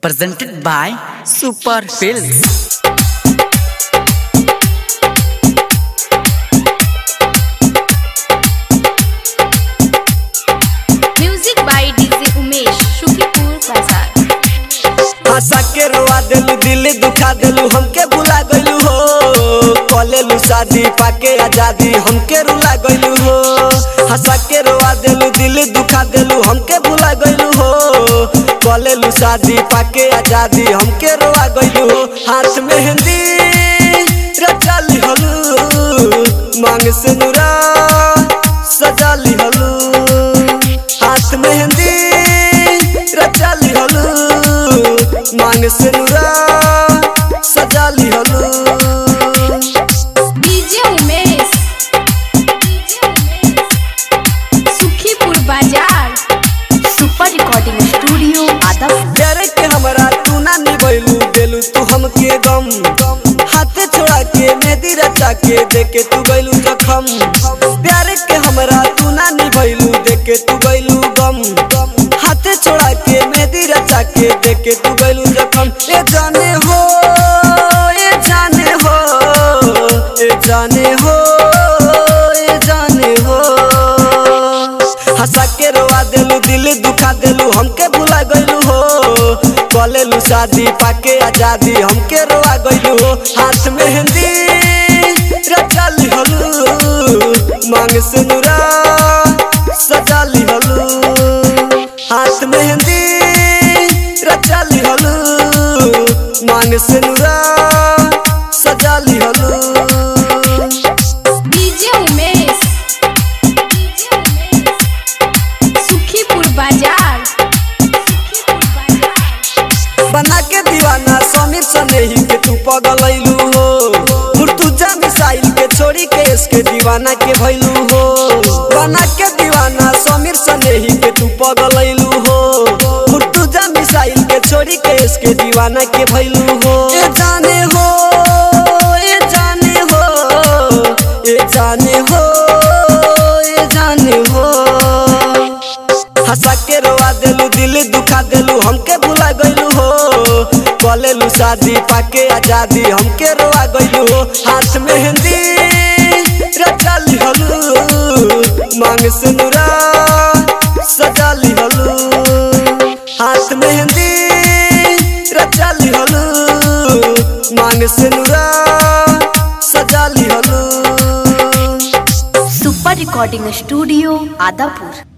presented by Super Films. Music by DJ Umesh Shukipur बाजार हंसा के रोआ देलू दिल दुखा देलू हमके भुला गइलू हो कलेलू शादी पाके आजादी हमके रुला गइलू हो हंसा के रोआ देलू दिल दुखा देलू हमके भुला गइलू हो कलेलू शादी पाके आजादी हमके रोआ गइलू हो हाथ मेहंदी रचा लिहलू मांग से नुरा सजा लिहलू हाथ मेहंदी रचा लिहलू मांग से नुरा सजा लिहलू डीजे उमेश सुखीपुर बाजार सुपर रिकॉर्डिंग स्टूडियो आदम प्यारे के हमरा तू ना निभैलू देलू तू हमके गम हाथ छोड़ा के मेहंदी रचा के देके तू गइलू जखम प्यारे के हमरा तू ना निभैलू देके तू गइलू गम हाथ छोड़ा के मेहंदी रचा के देके तू गइलू जखम ए जाने हो ए जाने हो ए जाने हो ए जाने हो हंसा के रोआ देलू दिल दुखा देलू हमके भुला गइलू हो कलेलू शादी पाके आजादी हमके रोआ गइलू हो हाथ मेहंदी रचा लिहलू मांग से नुरा सजा लिहलू हाथ मेहंदी रचा लिहलू मांग से नुरा सजा लिहलू डीजे उमेश सुखीपुर बाजार सुखीपुर बाजार बना के दीवाना समीर सनेही के तू पगलैलू हो मुर्तुजा मिसाइल के छोड़ी के इसके दीवाना के भैलू हो बना के दीवाना समीर सनेही के तू पगलैलू हो मुर्तुजा मिसाइल के छोड़ी के इसके दीवाना के भैलू हो ए जाने हो ए जाने हो ए जाने हो ए जाने हो हंसा के रोआ देलू दिल दुखा देलू हमके भुला गइलू हो कलेलू शादी पाके आजादी हमके रोआ गइलू हो हाथ मेहंदी रचा लिहलू मांग से नुरा सजा लिहलू हाथ मेहंदी रचा लिहलू मांग से नुरा सजा लिहलू सुपर रिकॉर्डिंग स्टूडियो आदापुर